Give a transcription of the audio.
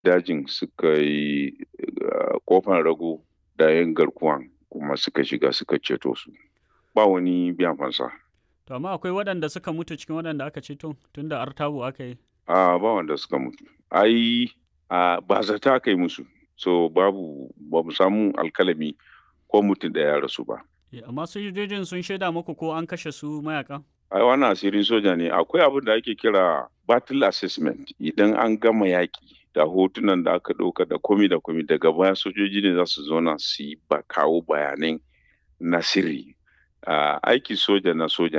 dajin suka yi kofan rago da yan garkuwan kuma suka shiga suka ceto su ba wani biyan fansa To amma akwai waɗanda suka mutu cikin waɗanda aka ceto tunda artabu aka yi. a ba wanda suka mutu ai a ba zata aka yi musu so babu ba mu samu alkalami ko mutum da ya rasu ba Amma sojojin sun shaida muku ko an kashe su mayakan? ai wannan asirin soja ne akwai abin da ake kira battle assessment idan an gama yaƙi da hotunan da aka ɗauka da komi da komi daga baya sojoji ne za su zauna su yi ba kawo bayanai na sirri aiki soja na soja